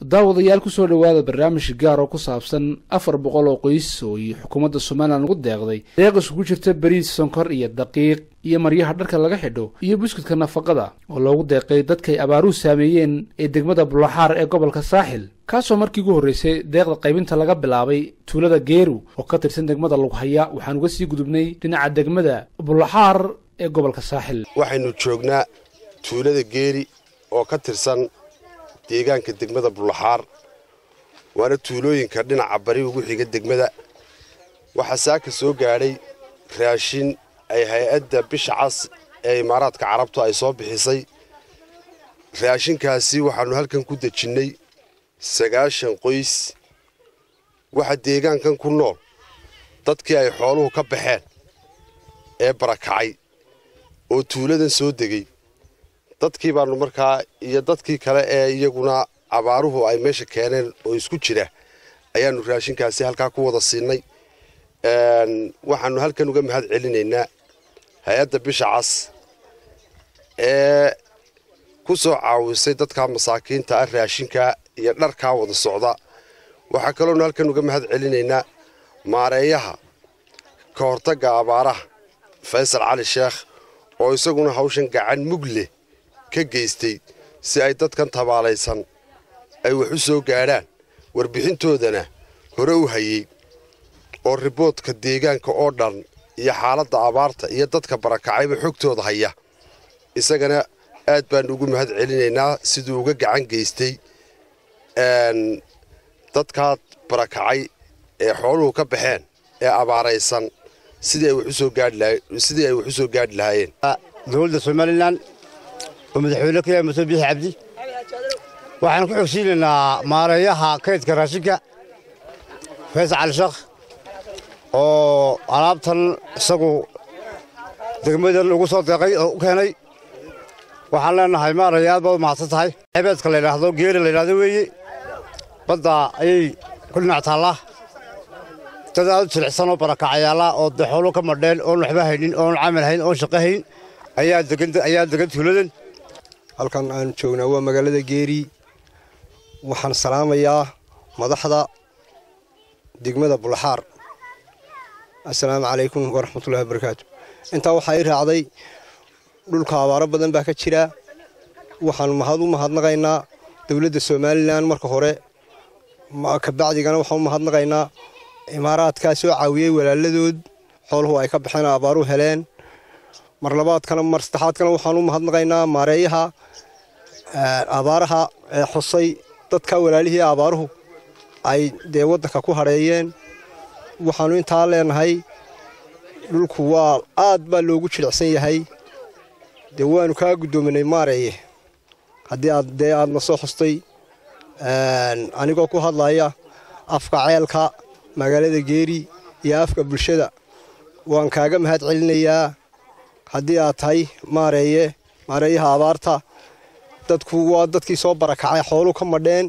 daawadayaal kusoo dhowaada barnaamij gaar oo ku saabsan afar boqol oo qoys oo iyo xukuumadda somalilan ugu deeqday deeq isugu jirta beriis sonkor iyo daqiiq iyo maryaha dharka laga xidho iyo buskudka nafaqada oo loogu deeqay dadkay abaaruhu saameeyeen ee degmada bulaxaar ee gobolka saaxil kaasoo markii ugu horreysay deeqda qaybinta laga bilaabay tuulada geeru oo ka tirsan degmada lughaya waxaan uga sii gudubnay dhinaca degmada bulaxaar ee gobolka saaxil waxaynu joognaa tuulada geeri oo ka tirsan deegaanka degmada bulaxaar waana tuulooyinka dhinaca bari ugu xiga degmada waxaa saaka soo gaadhay raashin ay hay-adda bisha cas ee imaaraadka carabtu ay soo bixisay raashinkaasi waxaannu halkan ku dejinnay sagaashan qoys waxa deegaankan ku nool dadkii ay xooluhu ka baxeen ee barakacay oo tuuladan soo degay dadkii baannu markaa iyo dadkii kale ee iyaguna abaaruhu ay meesha keeneen oo isku jira ayaannu raashinkaasi halkaa ku wada siinay waxaannu halkan uga mahad celinaynaa hay-adda bisha cas ee ku soo caawisay dadka masaakiinta ah raashinkaa iyo dharkaa wada socda waxaa kaloonu halkan uga mahad celinaynaa maareeyaha ka hortagga abaaraha faysal cali sheekh oo isaguna hawshan gacan mug leh ka geystay si ay dadkan tabaalaysan ay wax u soo gaadhaan warbixintoodana hore u hayey oo riboodka deegaanka oo dhan iyo xaaladda abaarta iyo dadka barakacayba xogtooda haya isagana aad baannu ugu mahad celinaynaa siduu uga gacan geystay dadkaa barakacay ee xooluhu ka baxeen ee abaaraysan sidii ay wax u soo gaadhi lahaayeen dowladda somalilan oo madaxweyne ka yahay muse biixi cabdi waxaan ku xogsiinaynaa maareeyaha kaydka raashinka faysal cali sheekh oo alaabtan isagu degmadan ugu soo deeqay oo u keenay waxaan leenahay maareeya aad baad u mahadsan tahay cebeedka la yidhaahdo geeri la yidhahdo weeye badda ayay ku dhinac taallaa dad aad u jilicsan oo barakacayaala oo dee xoolo ka madheen oon waxba haynin oon camal hayn oon shaqo hayn ayaa degan tuuladan halkan aan joognaa waa magaalada geeri waxaan salaamayaa madaxda degmada bulaxaar assalaamu calaykum waraxmatullahi wabarakaatu intaa waxaa ii raacday dhulka abaaro badan baa ka jira waxaan mahad u mahadnaqaynaa dowladda somalilan marka hore kabacdigana waxaan u mahadnaqaynaa imaaraadkaa soo caawiyey walaaladood xooluhu ay ka baxeen abaaru heleen mar labaadkana mar saddexaadkana waxaan u mahadnaqaynaa maareeyaha abaaraha ee xusay dadka walaalihii abaaruhu ay dee waddanka ku hadheeyeen waxaannu intaa leenahay dhulku waa aad baa loogu jilicsan yahay dee waannu kaa guddoominay maareeye haddii aad dee aadna soo xustay anigoo ku hadlaya afka ceelka magaalada geeri iyo afka bulshada waan kaaga mahad celinayaa haddii aad tahay maareeye maareeyaha abaarta dadku waa dadkii soo barakacay xoolu ka madheen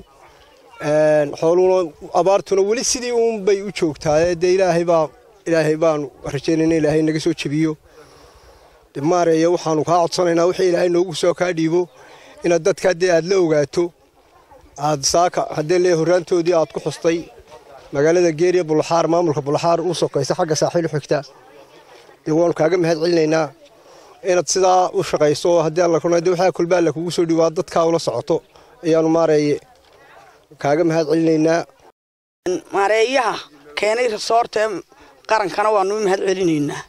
xooluna abaartuna weli sidii uunbay u joogtaa dee ilaahay baa ilaahay baanu rajaynayna ilaahay naga soo jebiyo maareeye waxaanu kaa codsanaynaa wixii ilaahay noogu soo kaa dhiibo inaad dadka dee aad la ogaato aad saaka haddee lee horraantoodii aad ku xustay magaalada geeriya bulaxaar maamulka bulaxaar u sokaysa xagga saaxiil xigta dee waanu kaaga mahad celinaynaa inaad sidaa u shaqayso haddii alla kuna dee waxaa kulba alla kugu soo dhiwaa dadkaa ula socoto ayaanu maareeye kaaga mahad celinaynaa maareeyaha keenay rasoorta ee qarankana waanu u mahad celinaynaa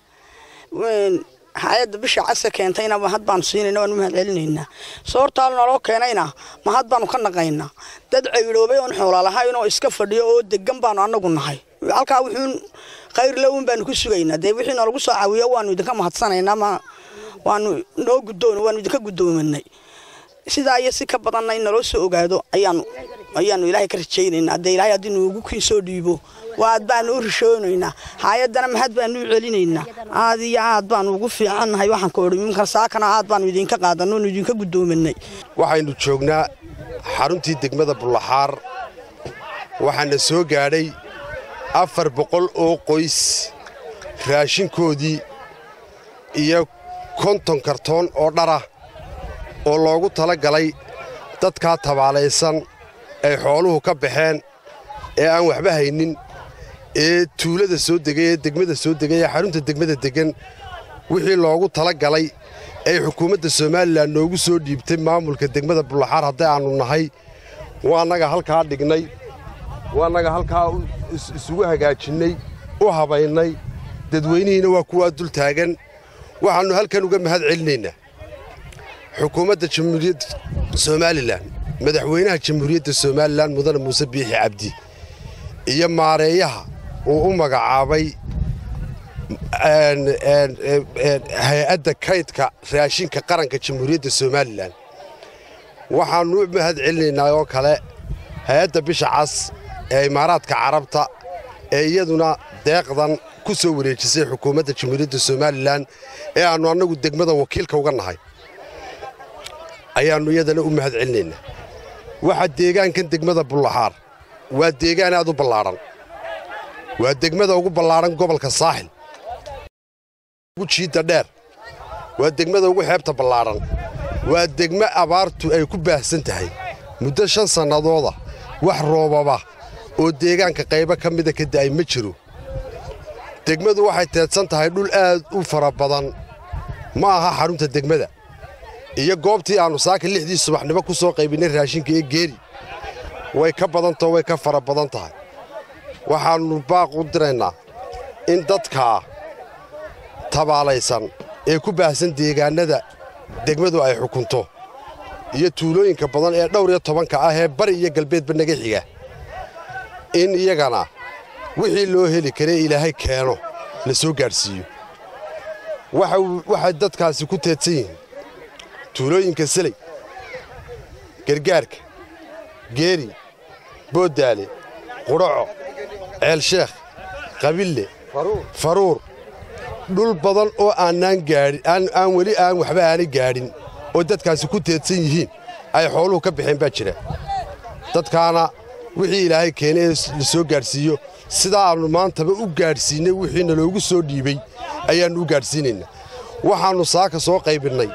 hay-adda bisha casa keentayna mahad baanu siinayna waanu mahad celinaynaa soortaa naloo keenayna mahad baanu ka naqaynaa dad cayroobay oon xoola lahayn oo iska fadhiyo oo degan baanu annagu nahay halkaa wuxuun khayrle uun baanu ku sugaynaa dee wixii noolagu soo caawiyo waanu idinka mahadsanaynaa ma waanu noo guddoon waanu idinka guddoominay sidaa iyo si ka badanna in naloo soo ogaado ayaanu ayaanu ilaahay ka rajaynaynaa dee ilaahay haddii nuugu kiin soo dhiibo waad baanu u rishoonaynaa hay-addana mahad baanu u celinaynaa aad iyo aad baanu ugu fiicannahay waxaan ka odhi imka saakana aad baanu idinka qaadanno oonu idinka guddoominay waxaynu joognaa xaruntii degmada bulaxaar waxaana soo gaadhay afar boqol oo qoys raashinkoodii iyo konton kartoon oo dharah oo loogu tala galay dadkaa tabaalaysan ay xooluhu ka baxeen ee aan waxba haynin ee tuulada soo degay ee degmada soo degay ee xarunta degmada deggan wixii loogu tala galay ay xukuumadda somalilan noogu soo dhiibtay maamulka degmada bullaxaar hadday aannu nahay waa annaga halkaa dhignay waa annaga halkaa isugu hagaajinnay u habaynay dadweynihiina waa kuwaa dul taagan waxaannu halkan uga mahad celinaynaa xukuumadda jamhuuriyadda somalilan madaxweynaha jamhuuriyadda somalilan mudane muuse biixi cabdi iyo maareeyaha uu u magacaabay hay-adda kaydka raashinka qaranka jamhuuriyadda somalilan waxaannu u mahad celinaynaa oo kale hay-adda bisha cas ee imaaraadka carabta ee iyaduna deeqdan ku soo wareejisay xukuumadda jamhuuriyadda somalilan ee aannu annagu degmada wakiilka uga nahay ayaannu iyadana u mahad celinaynaa waxaa deegaankan degmada bullaxaar waa deegaan aad u ballaadhan waa degmada ugu ballaadhan gobolka saaxil ugu jiidda dheer waa degmada ugu xeebta ballaadhan waa degmo abaartu ay ku baahsan tahay muddo shan sannadooda wax roobaba oo deegaanka qaybo ka mida ka da'ay ma jiro degmadu waxay teedsan tahay dhul aad u fara badan ma aha xarunta degmada iyo goobtii aannu saaka lixdii subaxnimo ku soo qaybinnay raashinka ee geeri way ka badantao way ka fara badan tahay waxaannu baaq u diraynaa in dadkaa tabaalaysan ee ku baahsan deegaannada degmadu ay xukunto iyo tuulooyinka badan ee dhowr iyo tobanka ah ee bari iyo galbeedba naga xiga in iyagana wixii loo heli karee ilaahay keeno la soo gaadhsiiyo waxay dadkaasi ku teedsan yihiin tuulooyinka seley gargaarka geeri booddaale qudhaco ceelsheekh qabille faruur dhul badan oo aanaan gaadhin aan weli aan waxba aanay gaadhin oo dadkaasi ku teedsan yihiin ay xooluhu ka baxeen baa jira dadkaana wixii ilaahay keenay ee la soo gaadhsiiyo sidaa aannu maantaba u gaadhsiinnay wixiina loogu soo dhiibay ayaannu u gaadhsiinaynaa waxaannu saaka soo qaybinnay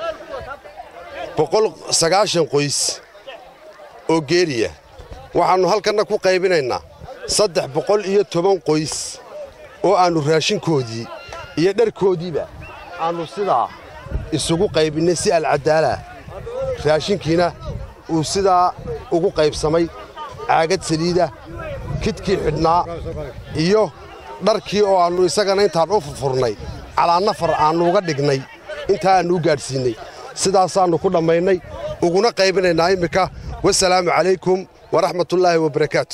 boqol sagaashan qoys oo geeriya waxaannu halkanna ku qaybinaynaa saddex boqol iyo toban qoys oo aannu raashinkoodii iyo dharkoodiiba aannu sidaa isugu qaybinnay si alcadaalah raashinkiina uu sidaa ugu qaybsamay caagad saliida kidkii xidhnaa iyo dharkii oo aannu isagana intaan u furfurnay calaa nafar aannu uga dhignay intaa aannu u gaadhsiinnay sidaasaannu ku dhammaynay uguna qaybinaynaa immika wasalaamu calaykum waraxmatullaahi wabarakaatu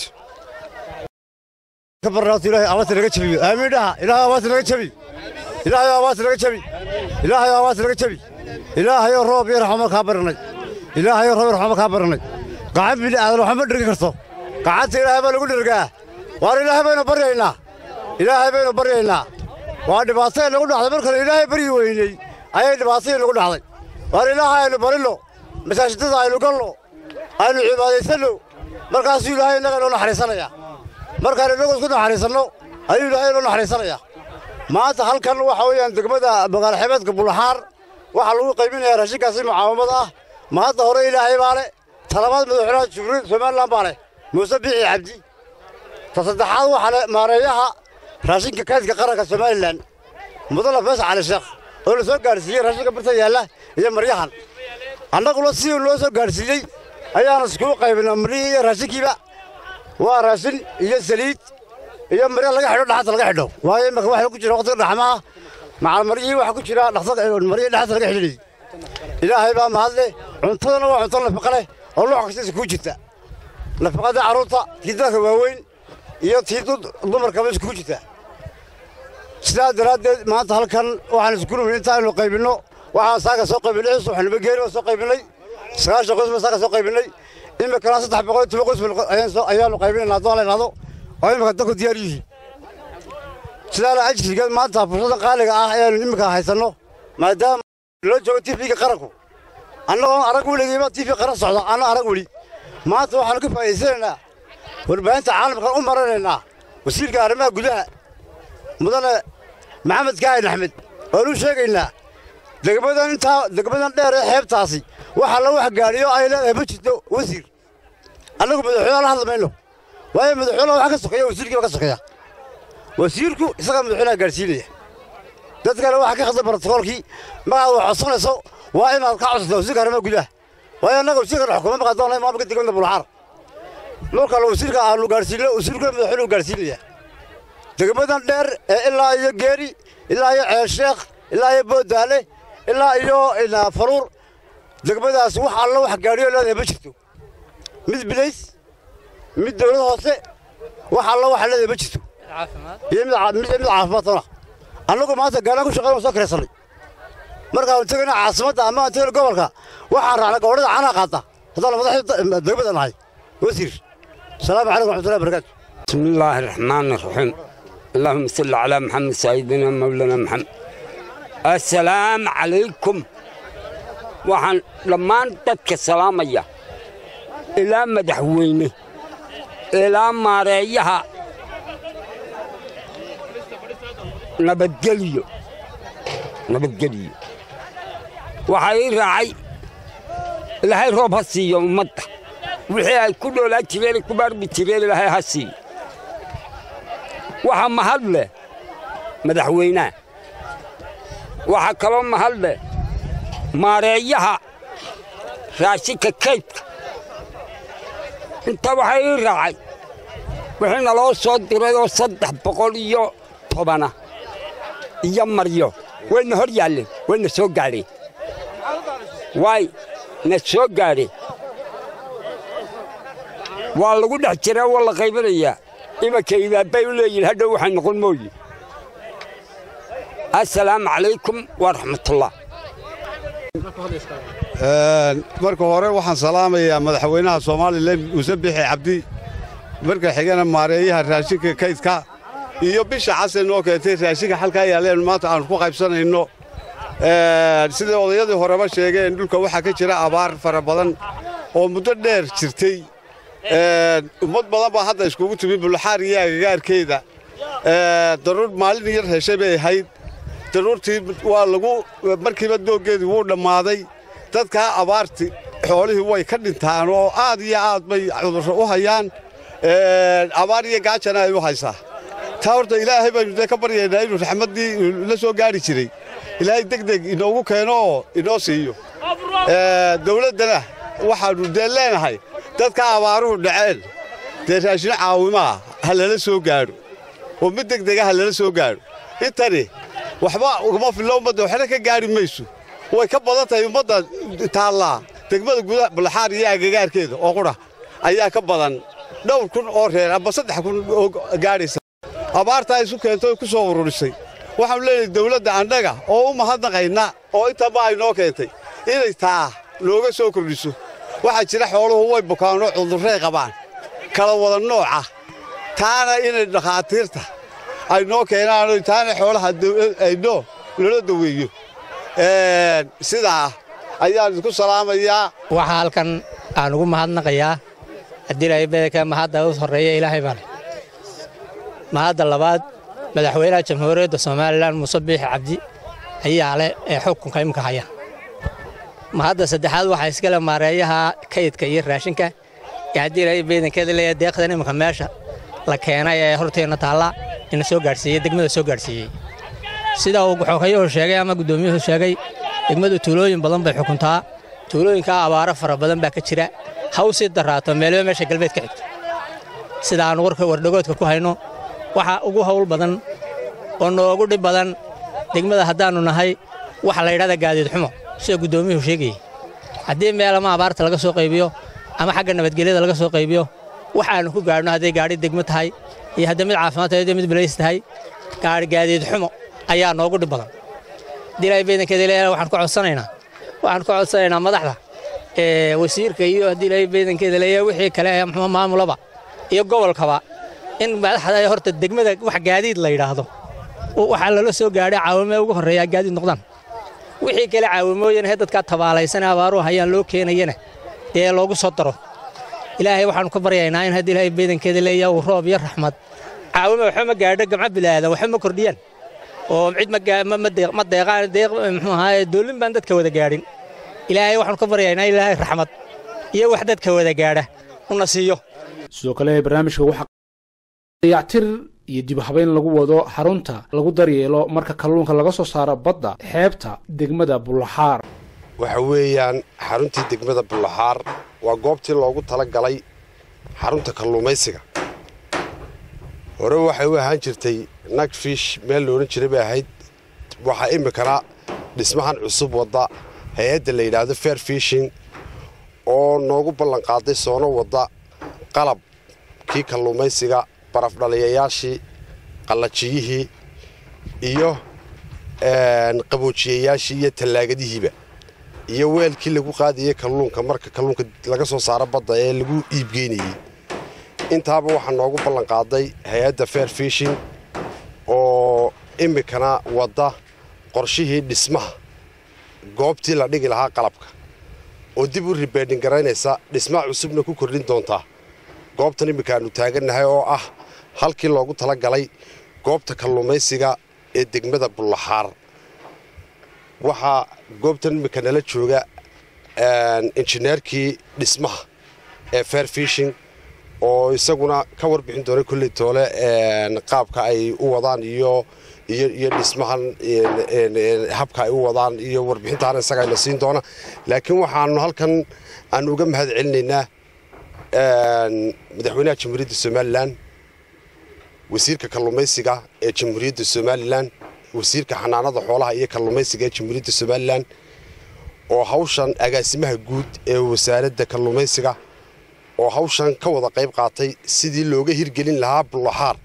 ilaahay abaas naga jabiyo aamiin dhaha ilaahay abaas naga jabi ilaahay abaas naga jabi ilaahay abaas naga jabi ilaahayo roob iyo raxmo kaa baranay ilaahayo roob iyo raxmo kaa baranay gacan bini aadan waxba ma dhirgi karto gacanta ilaahay baa lagu dhirgaa waar ilaahay baynu baryaynaa ilaahay baynu baryaynaa waa dhibaatay nagu dhacday markale ilaahay baryi weyney ayay dhibaatadii nagu dhacday waar ilaahay aynu barinno masaajidada aynu galno aynu cibaadaysanno markaasuu ilaahay innaga inoo naxariisanaya markaan innagu isku naxariisanno ayuu ilaahay inoo naxariisanaya maanta halkan waxa weeyaan degmada magaalo xebeedka bulaxaar waxaa lagu qaybinayaa raashinkaasi mucaawamad ah maanta hore ilaahay baa leh talabaad madaxweynaha jumhuuriyadda somalilan baa leh muuse biixi cabdi ta saddexaad waxaa leh maareeyaha raashinka kaydka qaranka somalilan mudane fees cali sheekh oo la soo gaadhsiiyey raashinka birta yaalla iyo maryahan annaguna sidii loo soo gaadhsiiyey ayaana iskugu qaybinaa maryihii iyo raashinkiiba waa raashin iyo saliid iyo marya laga xidho dhaxanta laga xidho waayo imika waxa ku jira waqtiga dhaxmaha macal maryihii waxaa ku jira marya dhaxanta laga xidhinayay ilaahay baa mahadle cuntadana waa cunto nafaqa leh oo nooc kasta iskugu jirta nafaqada carruurta tii dadka waaweyn iyo tii dumarkaba iskugu jirta sidaa daraaddeed maanta halkan waxaan isku numin intaaynu qaybinno waxaan saaka soo qaybinay cis waxanuba geeri baa soo qaybinay sagaashan qoys baa saaka soo qaybinay imikana saddex boqol iyo toban qoys ayaanu qaybinayna haddoo la idhahdo oo imika dadku diyaar yihiin sidaana ajrigeed maanta fursadda qaaliga ah ayaanu imika haysanno maadaama loo joogo tifiga qaranku annagoon arag weligiiba tifi qaran socda anna arag weli maanta waxaanu ka faa'idaysanaynaa warbaahinta caalamkan u maranaynaa wasiirka arrimaha gudaha mudane maxamed kaahin axmed waanu sheegaynaa degmadan intaa degmadan dheer ee xeebtaasi waxa la wax gaadhiyo ay leedahay ma jirto wasiir annagu madaxweynaha la hadli mayno waayo madaxweynaha waxaa ka sokeeya wasiirkiiba ka sokeeya wasiirku isagaa madaxweynaha gaadhsiinaya dadkana waxaa ka khasday brotokoolkii magaad wax codsanayso waa inaad ka codsato wasiirka arrimaha gudaha waayo annaga wasiirkan xukuuma maqan doona maamulka degmada bulxaar marka la wasiirka aanu gaadhsiino wasiirkuna madaxweynuhu gaadhsiinaya degmadan dheer ee ilaa iyo geeri ilaa iyo ceelsheekh ilaa iyo boodaale ilaa iyo faruur degmadaas wax alla wax gaadhiyo leedahay ma jirto mid bilays mid dawlad hoose wax alla wax leedahay ma jirto iyo mid caafimaad tona annagu maanta gaalaan ku shaqeyn soo kiraysanay markaan tegayna caasimadda ama aan tegayna gobolka waxaan raacnay gobodhada canaa qaata haddaan madaxda degmada nahay wasiir السلام عليكم ورحمة الله وبركاته بسم الله الرحمن الرحيم اللهم صل على محمد سيدنا مولانا محمد السلام عليكم waxaan dhammaan dadka salaamaya ilaa madaxweyne ilaa maareeyaha nabadgelyo nabadgelyo waxaa ii raacay ilaahay roob ha siiyo ummadda wixii ay ku dhoolaa jireen ku baarbi jireen ilaahay ha siiyo waxaa mahad leh madaxweynaha waxaa kaloo mahad leh maareeyaha raashinka kaydka inta waxaa ii raacay wixii naloo soo diray oo saddex boqol iyo tobana iyo maryo wayna hor yaalleen wayna soo gaadheen waay na soo gaadheen waa lagu dhex jiraa waa la qaybanayaa imanka idaabbay u leeyihin hadhow waxay noqon mooye assalaamu calaykum waraxmatullah marka hore waxaan salaamayaa madaxweynaha somalilan muuse bixi cabdi marka xigana maareeyaha raashinka kaydka iyo bisha casan noo keentay raashinka halkaa yaalleen maanta aanu ku qaybsanayno sidai odayadii horeba sheegeen dhulka waxaa ka jira abaar fara badan oo muddo dheer jirtay ummad badan baa hadda iskugu timi bulxaar iyo agagaarkeeda daruur maalin yar heshay bay ahayd daruurtii waa lagu markiiba dooggeedii wuu dhammaaday dadkaa abaarti xoolihii way ka dhintaan oo aad iyo aad bay cudurro u hayaan abaar iyo gaajana ay u haysaa taa horta ilaahay baynu dee ka baryaynaa inuu raxmaddii la soo gaari jiray ilaahay deg deg inoogu keeno oo inoo siiyo dawladdana waxaannu dee leenahay dadka abaaruhu dhaceen dee raashino caawimaa ha lala soo gaadho oo mid deg dega ha lala soo gaadho intani waxba ugama fillo ummadda waxna ka gaadhi mayso way ka badan tahay ummadda taallaa degmada gudaha bulxaar iyo agagaarkeeda oo qudha ayaa ka badan dhowr kun oo reer amba saddex kun oo gaadhaysa abaartaa isu keentay oo ku soo ururisay waxaanu leenahay dawladda annaga oo u mahadnaqayna oo intaba ay noo keentay inay taa nooga soo kordhiso waxaa jira xooluhu way bukaanoo cudurray qabaan kala wada nooca taana inay dhakhaatiirta ay noo keenaano taana xoolaha aynoo loola daweeyo sidaa ayaan idinku salaamayaa waxaa halkan aan ugu mahadnaqayaa haddii ilaahay bedelka mahadda u horreeya ilaahay baa leh mahadda labaad madaxweynaha jamhuuriyadda somalilan muuse biixi cabdi ayaa leh ee xukunka imika haya mahadda saddexaad waxaa iskale maareeyaha kaydka iyo raashinka ee haddii ilaahay beedankeeda leeyahay deeqdan iminka meesha la keenay ee horteenna taalla ina soo gaadhsiiyey degmada soo gaadhsiiyey sida uu xookayuhu sheegay ama guddoomiyuhu sheegay degmadu tuulooyin badan bay xukuntaa tuulooyinkaa abaaro fara badan baa ka jira ha u sii daraato meelba meesha galbeed ka xigto sida aan warka wardhagoodka ku hayno waxa ugu hawl badan oo noogu dhib badan degmada haddaannu nahay waxa la yidhahda gaadiid xumo sida guddoomiyuhu sheegayey haddii meel ama abaarta laga soo qaybiyo ama xagga nabadgelyada laga soo qaybiyo waxaannu ku gaadhno hadday gaadhi degmo tahay iyo hadday mid caafimaad tahay hadday mid balays tahay gaadhi gaadiid xumo ayaa noogu dhib badan haddii ilaahay beedankeeda leeyahay waxaan ku codsanaynaa waxaan ku codsanaynaa madaxda ee wasiirka iyo haddii ilaahay beedankeeda leeyahay wixii kale ee muxuu maamulaba iyo gobolkaba in madaxda ay horta degmada wax gaadiid la yidhaahdo waxaa lala soo gaadhay caawimee ugu horreeyaa gaadiid noqdaan wixii kale caawimooyana he dadkaa tabaalaysanee abaaruhu hayaan loo keenayana dee loogu soo daro ilaahay waxaannu ka baryaynaa in haddii ilaahay beedankeeda leeyahay uu roob iyo raxmad caawime waxba ma gaadho gamco bilaadan waxba ma kordhiyaan oo cid ma deeqaan deeq muxuu ahaaye doolin baan dadka wada gaadhin ilaahay waxaanu ka baryaynaa ilaahay raxmad iyo wax dadka wada gaadha una siiyo sidoo kale barnaamijka waxaa dayactir iyo dib habeyn lagu wado xarunta lagu daryeelo marka kalluunka laga soo saaro badda xeebta degmada bullaxaar waxa weeyaan xaruntii degmada bullaxaar waa goobtii loogu tala galay xarunta kalluumaysiga hore waxay u ahaan jirtay nagfish meel loodhan jiray bay ahayd waxaa iminkana dhismahan cusub wadda hay-adda la yidhaahdo fair fishing oo noogu ballanqaaday soono wadda qalabkii kalluumaysiga barafdhaliyayaashii qallajiyihii iyo qaboojiyayaashii iyo tallaagadihiiba iyo weelkii lagu qaadayay kalluunka marka kalluunka laga soo saaro badda ee lagu iibgeynayey intaaba waxaa noogu ballanqaaday hay-adda fair fishing oo iminkana wadda qorshihii dhismaha goobtii la dhigi lahaa qalabka oo dib u ribeedhin garaynaysa dhismaha cusubna ku kordhin doontaa goobtan iminka aanu taagannahay oo ah halkii loogu tala galay goobta kalluumaysiga ee degmada bullaxaar waxaa goobtan iminka nala jooga injineerkii dhismaha ee fair fishing oo isaguna ka warbixin doona kolley toole qaabka ay u wadaan iyo iyo dhismahan habka ay u wadaan iyo warbixintaana isagaayna siin doona laakiin waxaanu halkan aanu uga mahad celinaynaa madaxweynaha jamhuuriyadda somalilan wasiirka kalluumaysiga ee jamhuuriyadda somalilan wasiirka xanaanada xoolaha iyo kalluumaysiga ee jamhuuriyadda somalilan oo hawshan agaasimaha guud ee wasaaradda kalluumaysiga oo hawshan ka wada qayb qaatay sidii looga hirgelin lahaa bullaxaar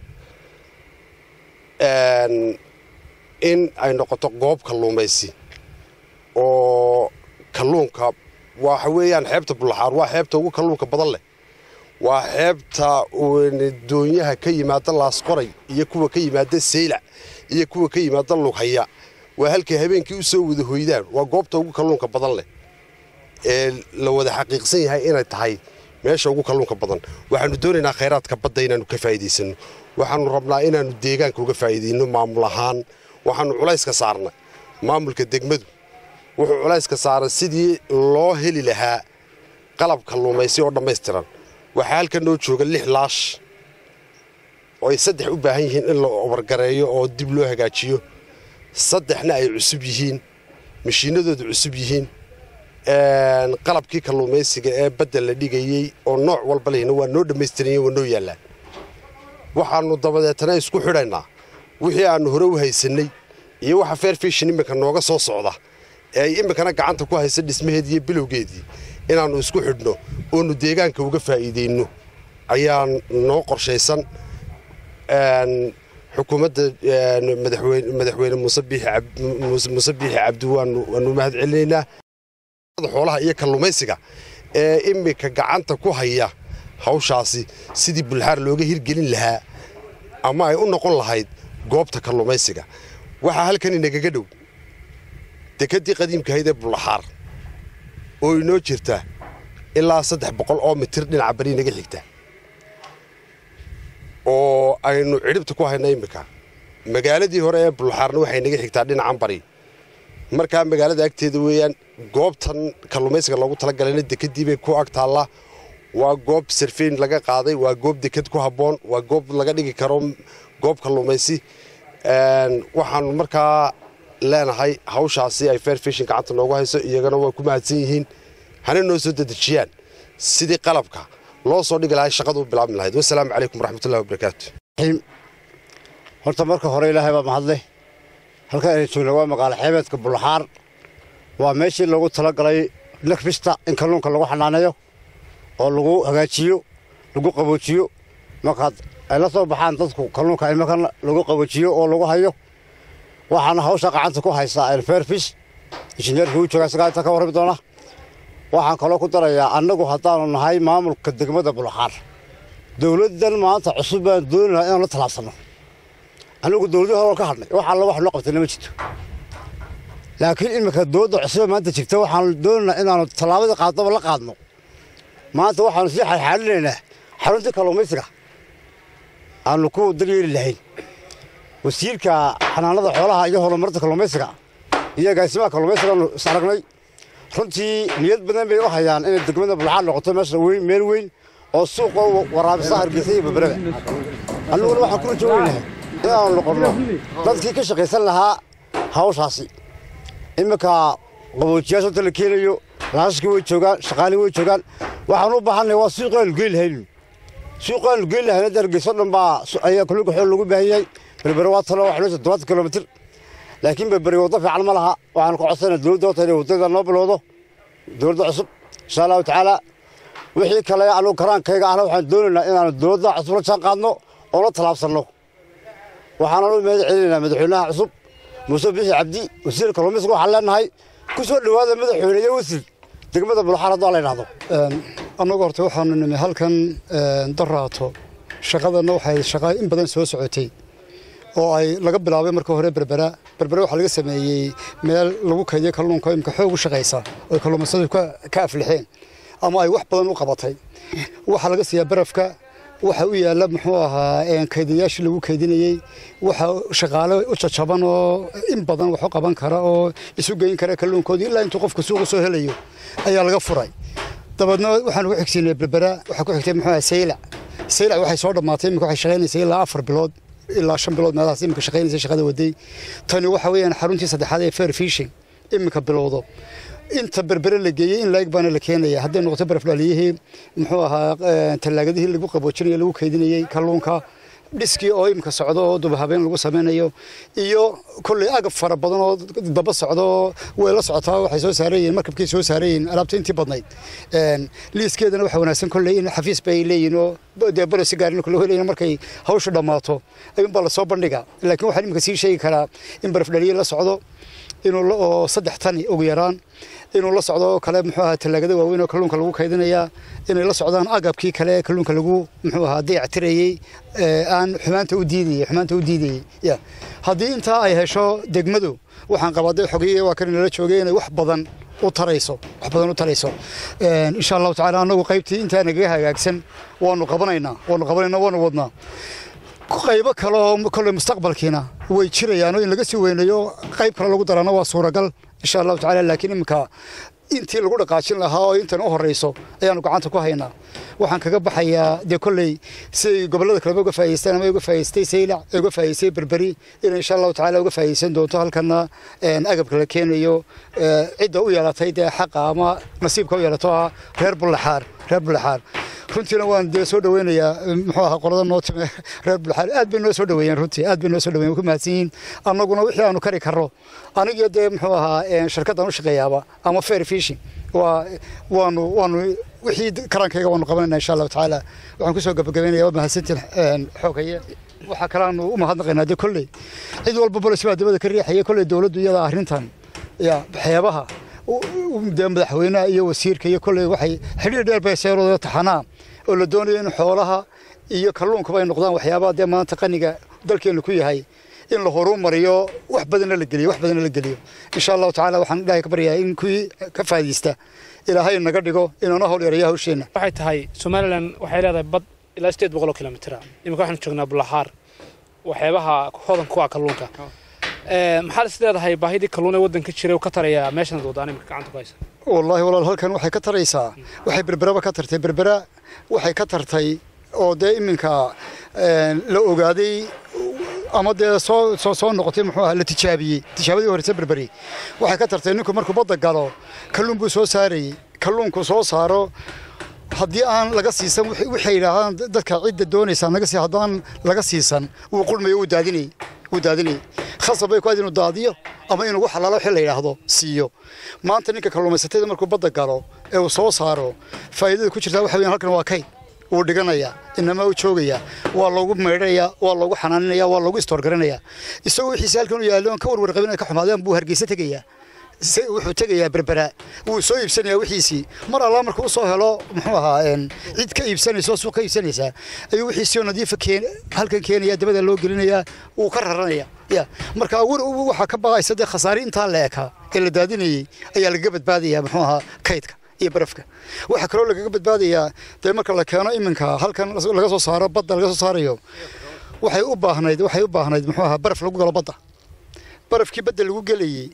in ay noqoto goob kalluumaysi oo kalluunka waxa weeyaan xeebta bullaxaar waa xeebta ugu kalluunka badan leh waa xeebta doonyaha ka yimaada laasqoray iyo kuwa ka yimaada saylac iyo kuwa ka yimaada lughaya waa halkay habeenkii u soo wada hoydaan waa goobta ugu kalluunka badan leh ee la wada xaqiiqsan yahay inay tahay meesha ugu kalluunka badan waxaanu doonaynaa khayraadka badda inaannu ka faa'iidaysanno waxaannu rabnaa inaannu deegaanka uga faa'iidayno maamul ahaan waxaannu culayska saarnay maamulka degmadu wuxuu culayska saaray sidii loo heli lahaa qalab kalluumaysi oo dhammaystiran waxaa halkan noo jooga lix laash oo ay saddex u baahan yihiin in la obargareeyo oo dib loo hagaajiyo saddexna ay cusub yihiin mashiinadooda cusub yihiin qalabkii kalluumaysiga ee badda la dhigayey oo nooc walba lehna waa noo dhammaystiranyiin waa noo yaallaan waxaannu dabadeetana isku xidhaynaa wixii aannu hore u haysannay iyo waxa fair fishin iminka nooga soo socda ee ay iminkana gacanta ku haysa dhismaheedii iyo bilowgeedii inaannu isku xidhno oonu deegaanka uga faa'iidayno ayaa noo qorshaysan xukuumadda madaxweyne muuse biixi cabdi waanu mahad celinaynaa xoolaha iyo kalluumaysiga ee iminka gacanta ku haya hawshaasi sidii bulxaar looga hirgelin lahaa ama ay u noqon lahayd goobta kalluumaysiga waxaa halkan inagaga dhow dekeddii qadiimkahayd ee bullaxaar oo inoo jirta ilaa saddex boqol oo mitir dhinaca bari inaga xigta oo aynu cidhibta ku hayna iminka magaaladii hore ee bullaxaarna waxay naga xigtaa dhinacan bari markaa magaalada agteeda weeyaan goobtan kalluumaysiga loogu talagalayna dekeddii bay ku ag taallaa waa goob sarfeyn laga qaaday waa goob deked ku habboon waa goob laga dhigi karo goob kalluumaysi waxaanu markaa leenahay hawshaasi ay fair fishin gacanta noogu hayso iyagana waa ku mahadsan yihiin hana noo soo dedejiyaan sidii qalabka loo soo dhigi lahay shaqadu u bilaabmi lahayd wasalaamu calaykum waraxmatullahi wabarakaatu horta marka hore ilaahay baa mahadle halkan aynu joogna waa magaalo xeebeedka bullaxaar waa meeshii loogu talagalay nakbista in kalluunka lagu xanaaneeyo oo lagu hagaajiyo lagu qaboojiyo markaad ay la soo baxaan dadku kalluunka imakan lagu qaboojiyo oo lagu hayo waxaana hawsha gacanta ku haysaa elferfis injineerka uu jooga isagaa inta ka warrami doona waxaan kaloo ku darayaa annagu haddaanu nahay maamulka degmada bullaxaar dowladdan maanta cusub baan dooni lahaa inaan la tallaabsanno annagu dowladii hore ka hadhnay wax alla wax loo qabtayna ma jirto laakiin iminka dowladda cusube maanta jirta waxaanu doonaynaa inaanu tallaabadii qaadaba la qaadno maanta waxaanu sii xalxaalinaynaa xaruntii kalluumaysiga aanu ku daryeeli lahayn wasiirka xanaanada xoolaha iyo horumarinta kalluumaysiga iyo agaasimaha kalluumaysigaanu is aragnay runtii niyad badan bay u hayaan inay degmada bulxaad noqoto meesha weyn meel weyn oo suuqa waraabisa hargeysa iyo beberada annuguna waxaan kula joogaynahay inaanu noqonno dadkii ka shaqaysan lahaa hawshaasi iminka qaboojiyaasha inta la keenayo laashashkii way joogaan shaqaalii way joogaan waxaan u baahannahay waa suuqaanu geyn lahaynu suuqaanu geyn lahayn hadda hargeyso dhan baa ayaa kulluga xool lagu baahan yahay berbere waa talo waxaa toddobaatan kilomitir laakiin berbere waddo fiican ma laha waxaanu ka codsanaa dowladda horta inay waddada noo bilowdo dowladda cusub insha allahu tacaala wixii kale anugu karaankayga ahna waxaan doonaynaa inaanu dowladda cusub la jaan qaadno oo la tallaabsanno waxaanan u mahad celinaynaa madaxweynaha cusub muuse bixi cabdi wasiir kalluumaysiga waxaan leenahay ku soo dhowaada madaxweyne iyo wasiir degmada bulxaar haddoo la yidhahdo annagu horta waxaanu nimi halkan daraato shaqadanna waxay shaqa in badan soo socotay oo ay laga bilaabay marka hore berbera berbera waxaa laga sameeyey meel lagu kaydiyo kalluunka imka xoog u shaqaysa oo kalluumaysadu ka aflixeen ama ay wax badan u qabatay waxaa laga siiyaa barafka waxa u yaalla muxuu ahaa kaydiyayaashii lagu kaydinayey waxa shaqaale u jajaban oo in badan wax u qaban kara oo isu geyn kara kalluunkoodii ilaa intuu qofku suuqa soo helayo ayaa laga furay dabeedna waxaan ugu xigsiinay berbera waxaa ku xigtay muxuu ahaa saylac saylac waxay soo dhammaatay imika waxay shaqaynaysay ilaa afar bilood ilaa shan bilood meelahaas imika shaqaynaysay shaqada waday tani waxa weeyaan xaruntii saddexaad ee fair fishing imika bilowdo inta berbere la geeyey in laeg baana la keenaya hadday noqoto barafdhaliyihii muxuu ahaa tallaagadihii lagu qaboojinayo lagu kaydinayey kalluunka dhiskii oo imika socdo oo dubahabeen lagu samaynayo iyo kolley agab fara badan oo daba socdo way la socotaa waxay soo saarayiin markabkay soo saarayiin alaabta intii badnayd liiskeedana waxaa wanaagsan kolley in xafiis bay leeyihin oo dee balosi gaarin kula helayin markay hawshu dhammaato ayuunbaa lasoo bandhiga laakiin waxaan imika sii sheegi karaa in barafdhaliye la socdo inuu oo saddex tani ugu yaraan inuu la socdo oo kale muxuu ahaa tallaagada waaweyn oo kalluunka lagu kaydinayaa inay la socdaan agabkii kale ee kalluunka lagu muxuu ahaa dayactirayey aan xumaanta u diidayey xumaanta u diidayey ya haddii intaa ay hesho degmadu waxaan qabaaday xogiye waa kan inala joogay inay wax badan u tarayso wax badan u tarayso insha allahu tacaala annagu qaybtii intaa nagaga hagaagsan waanu qabanaynaa waanu qabanaynaa waanu wadnaa qaybo kale oo kolley mustaqbalkiina way jirayaan oo in laga sii weynayo qayb kale lagu darana waa suuragal insha allahu tacaala laakiin iminka intii lagu dhaqaajin lahaa oo intan u horreyso ayaanu gacanta ku haynaa waxaan kaga baxayaa dee kolley siday gobollada kaleba uga faa'idaystaan ama uga faa'idaystay saylac ee uga faa'idaystay berberi inay insha allahu tacaala uga faa'iidaysan doonto halkana agabka la keenayo cidda u yeelatay dee xaqa ama nasiibka u yeelato ah reer bullaxaar reer bullaxaar runtiina waan dee soo dhaweynayaa muxuu ahaa qolada noo time reer bulxaar aad bay noo soo dhaweeyeen runtii aad bay noo soo dhaweyen ku mahadsan yihiin annaguna wixii aanu kari karro anigiyo dee muxuu ahaa shirkaddan u shaqeeyaaba ama fair fishing waa waanu waanu wixii karaankayga waanu qabanayna insha allahu tacaala waxaan kusoo gabagabeynaya waa mahadsantiin xoogaye waxaa kalaanu u mahadnaqaynaa dee kolley cid walba bolis baa dabada ka riixaya kolley dowladdu iyada arrintan ya xeebaha dee madaxweynaha iyo wasiirka iyo kolley waxay xidhiir dheer bay seerooda taxanaa oo la doonayo in xoolaha iyo kalluunkuba ay noqdaan waxyaabaha dee maanta qaniga dalkeennu ku yahay in la horumariyo wax badanna la geliyo wax badanna la geliyo insha allahu tacaala waxaan ilaahay ka baryayaa in kuwii ka faa'iidaysta ilaahay naga dhigo inaanu hawl yaraya hawsheenna waxay tahay somalilan waxay leedahay bad ilaa sideed boqol oo kilomitira iminka waxaanu joognaa bulaxaar waxyaabaha hodan ku ah kalluunka maxaad is leedahay baahidii kalluun ee waddanka jiray uu ka taraya meeshan wadaan iminka gacanta ku haysa wallaahi walaal halkan waxay ka taraysaa waxay berberaba ka tartay berbera waxay ka tartay oo dee iminka la ogaaday ama dee soo soo soo noqotay muxuu ahaa la tijaabiyey tijaabadii horeysa berberi waxay ka tartay ninku markuu badda galo kalluun buu soo saarayey kalluunku soo saaro haddii aan laga siisan waxay yidhaahdaan dadka cidda doonaysaa naga sii haddaan laga siisan wuu qulmayo wuu daadinayey wuu daadinayey khasab bay ku aad inuu daadiyo ama inuu wax halaalo wixii la yidhaahdo siiyo maanta ninka kalluumaysatada markuu badda galo ee uu soo saaro faa'iidada ku jirtaa waxa weeyaan halkan waa kayd wuu dhiganayaa inama u joogayaa waa loogu meydhanayaa waa loogu xanaaninayaa waa loogu istoorgaranayaa isagoo wixiisa halkan u yaallo ka warwar qabin ay ka xumaadeen buu hargeysa tegayaa wuxuu tegayaa berbera wuu soo iibsanayaa wixiisii mar allaa markuu u soo helo muxuu ahaa cid ka iibsanaysa oo suuq ka iibsanaysaa ayuu wixiisii oo nadiifa halkan keenaya dabada loo gelinayaa wuu ka raranaya ya marka waxaa ka baqaysa dee khasaare intaa la ekaa ee la daadinayey ayaa lagaga badbaadayaa muxuu ahaa kaydka iyo barafka waxaa kaloo lagaga badbaadayaa dee marka la keeno iminka halkan laga soo saaro badda laga soo saarayo waxay u baahnayd waxay u baahnayd muxuu ahaa baraf lagu galo badda barafkii badda lagu gelayey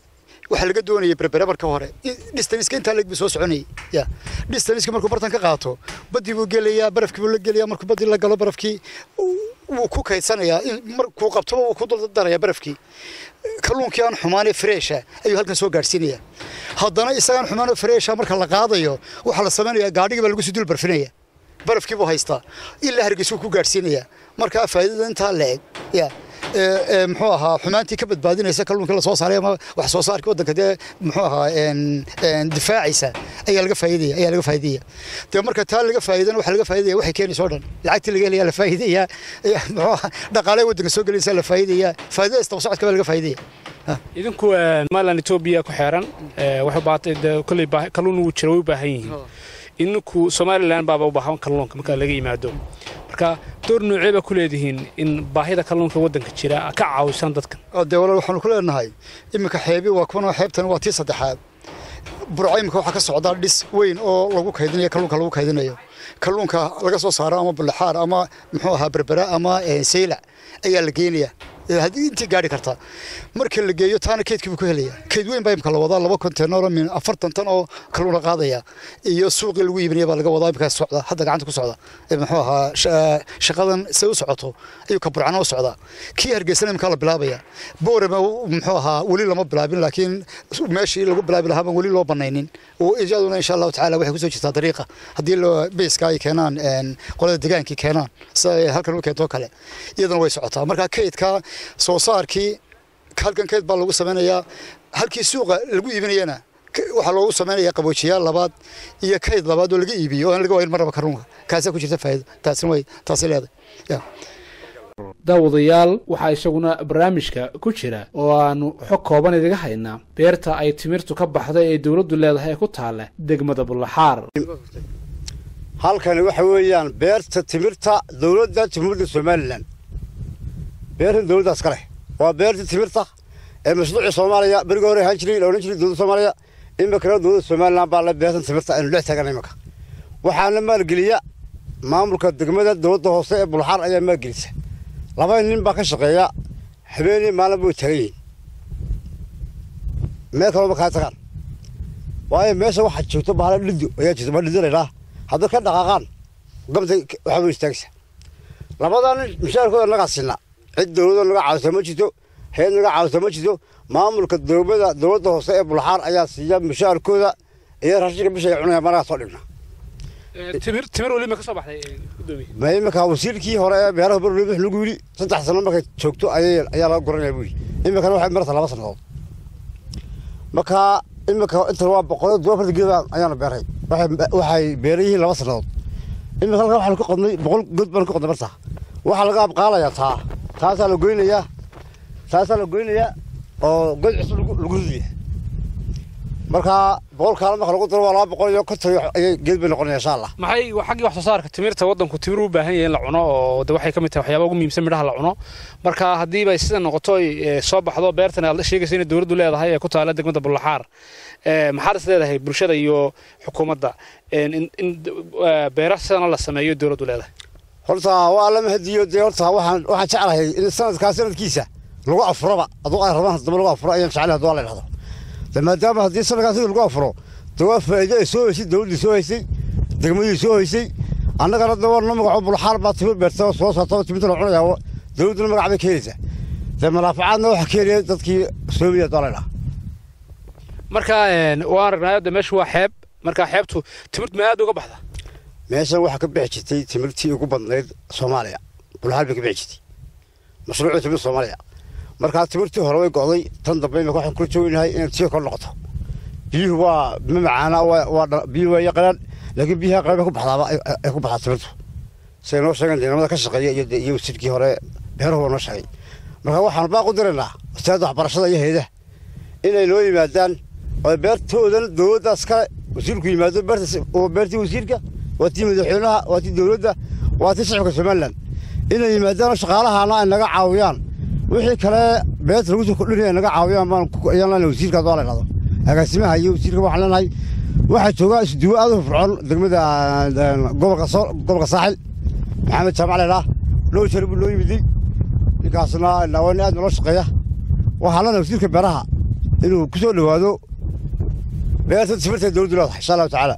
waxaa laga doonayay berbere marka hore distaniska intaa leeg buu soo soconayay ya distaniska markuu bartan ka qaato baddii buu gelayaa barafkii buu la gelayaa markuu baddii la galo barafkii wuu ku kaydsanayaa markuu qabtoba wuu ku dardarayaa barafkii kalluunkii aan xumaanee freesha ayuu halkan soo gaadhsiinayaa haddana isagaan xumaanoo freesha marka la qaadayo waxaa la samaynayaa gaadhigii baa lagu sii dul barfinaya barafkii buu haystaa ilaa hargeysuu ku gaadhsiinayaa markaa faa'iidada intaa la eg ya muxuu ahaa xumaantii ka badbaadinaysa kalluunkii lasoo saaray ama wax soo saarkii waddanka dee muxuu ahaa difaacaysa ayaa laga faa'iidaya ayaa laga faa'iidaya dee marka taa laga faa'iidana waxaa laga faa'iidaya waxay keenaysa oo dhan lacagtii laga helayaa la faa'iidaya muxuu ahaa dhaqaalaha waddanka soo gelinaysa la faa'iidaya faa'iidada istaba socodka baa laga faa'iidaya idinku somaliland etoobiya ku xeeran waxay baatay kolley kalluun wuu jira way u baahan yihiin idinku somaliland baaba u baahan kalluunka marka laga yimaado marka door noocee baa ku leedihiin in baahida kalluunka waddanka jira ka caawisaan dadkan dee walaal waxaanu ku leenahay iminka xeebi waa kuwan xeebtan waa tii saddexaad burco iminka waxaa ka socdaa dhis weyn oo lagu kaydinayo kalluunka lagu kaydinayo kalluunka laga soo saaro ama bullaxaar ama muxuu ahaa berbera ama saylac ayaa la geenaya haddii intii gaari kartaa marka la geeyo taana keydkii buu ku helaya keyd weyn baa imka la wadaa laba konteenaro min afartan tan oo kalluuna qaadaya iyo suuqii lagu iibinaya baa laga wadaa imkaa socda hadda gacanta ku socda muxuu ahaa shaqadan se u socoto ayuu ka burcana u socdaa kii hargeysana imkaa la bilaabaya boorama muxuu ahaa weli lama bilaabin laakiin meeshii lagu bilaabi lahaa baan weli loo banaynin iyaduna insha allahu tacaala waxay kusoo jirtaa dariiqa haddii beyska ay keenaan qolada degaankii keenaan sida ay halkan u keentoo kale iyaduna way socotaa marka keydka soo saarkii halkan keyd baa lagu samaynayaa halkii suuqa lagu iibinayana waxaa loogu samaynayaa qaboojiyaal labaad iyo kayd labaad oo laga iibiyo oo aan laga waayin marnaba kalluunka kaasaa ku jirta faa'iido taasina way taasi leedahay daawadayaal waxaa isaguna barnaamijka ku jira oo aanu xog kooban idiga haynaa beerta ay timirtu ka baxday ee dowladdu leedahay ee ku taalla degmada bullaxaar halkani waxa weeyaan beerta timirta dowladda timirda somalilan beertan dowladdaas ka leh waa beerta timirta ee mashruucii soomaaliya berigii hore ahaan jiray la odhan jiray dowladda soomaaliya iminkana dowladda somalilan baa le beertan timirta aynu dhex taagana iminka waxaana maalgeliya maamulka degmada dowladda hoose ee bulxaar ayaa maalgelisa laba nin baa ka shaqeeya habeenii maalin bay taagan yihiin meel kaloma kaa tagaan waayo meesha waxaa joogto bahala dhido ayaa jirta baa dhido laydhaa hadday ka dhaqaaqaan gamta waxaa way istaagaysa labadaa nin mushaarkooda nagaa siinaa cid dowladda naga caawisa ma jirto hay-ad naga caawisa ma jirto maamulka dowlada dowladda hoose ee bulxaar ayaa siiya mushaarkooda iyo raashinka bisha ay cunaya managa soo dhigna timir timir weli ma ka soo baxday gudoomiye ma iminka wasiirkii hore ee beeraha barley wix lagu yidhi saddex sano markay joogto ayay ayaa laga guranaya buu yidhi iminkana waxay marata laba sannadood marka iminka inta waa boqolyo duwa farta geed ayaana beeray waxay waxay beeran yihiin laba sannadood iminka halkan waxaanu ka qodnay boqol god baanu ka qodnay marta waxaa laga abqaalayaa taa taasaa la goynayaa taasaa la goynayaa oo god cusub lagu ridaya marka boqol kaala marka lagu daro waa laba boqol iyo konton ayay geed bay noqonaya insha allah maxay xaggii wax soo saarka timirta waddanku timir u baahan yahay in la cuno oo de waxay ka mid tahay waxyaaba ugu muhiimsan midhaha la cuno marka haddiiba sida noqoto ay soo baxdo beertan aad sheegaysa inay dowladdu leedahay ee ku taala degmada bullaxaar maxaad is leedahay bulshada iyo xukuumadda in beera sidana la sameeyo dowladdu leedahay horta waa lama hadiyo dee horta waxaan waxaan jeclahay in sanadkaa sanadkiisa lagu afuraba aduu ay rabaan haddaba lagu afuro ayaan jeclahay hadduu la idhahdo de maadaama haddii sanadkaa sida lagu afuro de waa faa'iido ay soo haysay dowladdii soo haysay degmadii soo haysay annagana de warna magaco bulxaar baa timir beerta soo saarta timirta la cunayaa dowladduna magac bay keenaysaa de malaafacaadna waxaa keenaya dadkii soomiya hadduu la idhaha marka waan aragnaayo de meeshu waa xeeb marka xeebtu timirtu ma aad uga baxda meeshan waxaa ka bixi jirtay timirtii ugu badnayd soomaaliya bulxaal bay ka bixi jirtay mashruucii timirta soomaaliya markaa timirtii hore way go'day tan dambe imika waxaan kula jooginahay inay tii kor noqoto biyuhu waa ma macaana waa biyuhu waa yaqanaan laakiin biyaha qayb ku baxdaaba ay ku baxdaa timirtu siday noo sheegeen deegaamada ka shaqeeya iyo iyo wasiirkii hore beeruhu waa noo sheegay marka waxaan baaq u diraynaa wasaarada waxbarashada iyo hayadaha inay noo yimaadaan oo beertoodan dowladdaas kale wasiirku yimaado beerta oo beertii wasiirka waa tii madaxweynaha waa tii dowladda waa tii shacabka somalilan inay yimaadaan shaqaalahana ay naga caawiyaan wixii kale beerta lagu soo kordhinaya naga caawiyaan baan ayaan leenahay wasiirka hadduu la idhahdo agaasimaha iyo wasiirka waxaan leenahay waxaa jooga isduwo aad u fircoon degmada gobolka soo gobolka saaxil maxamed jaamac leedhaa loo jeer buu loo yimiday ninkaasna waa nin aad naloo shaqeeya waxaa leenahay wasiirka beeraha inuu ku soo dhowaado beerta timirta dowladdu leedahay insha allahu tacaala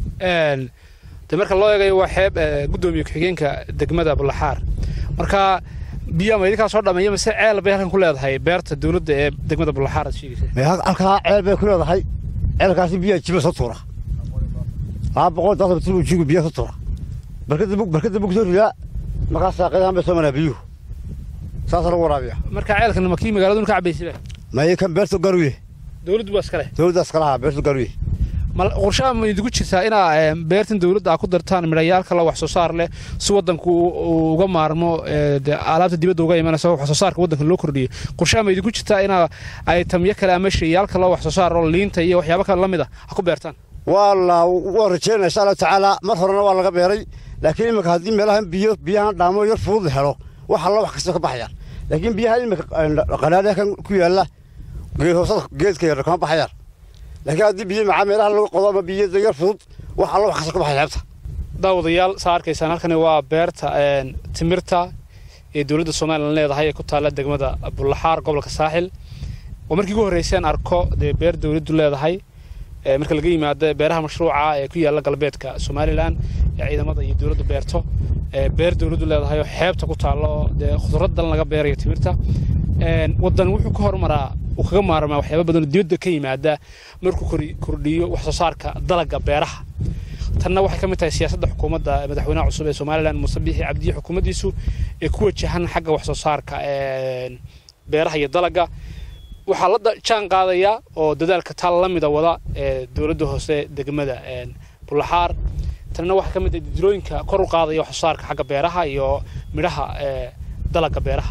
de marka loo eegayo waa xeeb guddoomiye ku-xigeenka degmada bulaxaar marka biyaa ma idinkaa soo dhammeeya mise ceel bay halkan ku leedahay beerta dowladda ee degmada bulaxaar aad sheegaysa halkaa ceel bay ku leedahay ceelkaasi biyaa jiba soo tuura laba boqol daasa mitir buu jigu biyaa soo tuura barkada bug soo ridaa markaasaa qedahan bay soo maraa biyuhu saasaa lagu waraabiya marka ceelkan ma kii magaaladu ka cabaysiba maye kan beertu garuye dowladdu waa iskale dowladda iskalaha beertu garuye qorshaha ma idigu jirtaa inaa beertan dowladda aa ku dartaan midhayaal kale wax soo saar leh si waddanku uga maarmo alaabta dibadda uga imanaysa wax soo saarka waddanka loo kordhiyo qorshaha ma idigu jirtaa inaa ay tamyo kale ama shayaal kale wax soo saar oo liinta iyo waxyaabo kale la mid a ha ku beertaan waa la waa rajeynaya insha allahu tacaala mar horena waa laga beeray laakiin imika haddii meelahan biyo biyahan dhaamo yar fudud la helo wax alla wax kasta ka baxayaan laakiin biyaha imika qanaadha kan ku yaalla geed hoosada geedka yar kama baxayaan laakiin haddii biyo macaa meelaha lagu qodo ama biyada yar fudud wax alla wax kasta ka baxaya xeebta daawadayaal saa arkaysaan halkani waa beerta timirta ee dowladda somalilan leedahay ee ku taalla degmada bulaxaar gobolka saaxil oo markii ugu horreyseen arko dee beer dowladdu leedahay marka laga yimaado beeraha mashruuca ee ku yaalla galbeedka somalilan ee ciidamada iyo dowladdu beerto beer dowladdu leedahay oo xeebta ku taallo dee khudraddan laga beerayo timirta waddan wuxuu ka hormaraa uu kaga maarmaa waxyaaba badan oo dibadda ka yimaada markuu kordhiyo wax soo saarka dalagga beeraha tanna waxay ka mid tahay siyaasadda xukuumadda madaxweynaha cusub ee somalilan muuse biixi cabdiye xukuumaddiisu ee ku wajahan xagga wax soo saarka beeraha iyo dalagga waxaa la jaan qaadaya oo dadaalka taal la mida wada ee dowladda hoose degmada bulaxaar tanna waxaa ka mid ah didilooyinka kor u qaadaya wax soo saarka xagga beeraha iyo midhaha dalagga beeraha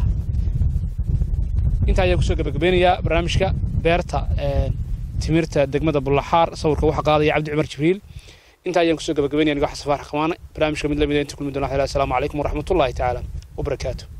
intaa ayaan kusoo gabagabeynayaa barnaamijka beerta timirta degmada bulaxaar sawirka waxaa qaadaya cabdi cumar jibriil intaa ayaan kusoo gabagabeynaya anigo xasan faarax khamaane barnaamijka mid lamida inta kulmi doona asalaamu calaykum waraxmatullaahi tacaala wabarakaatu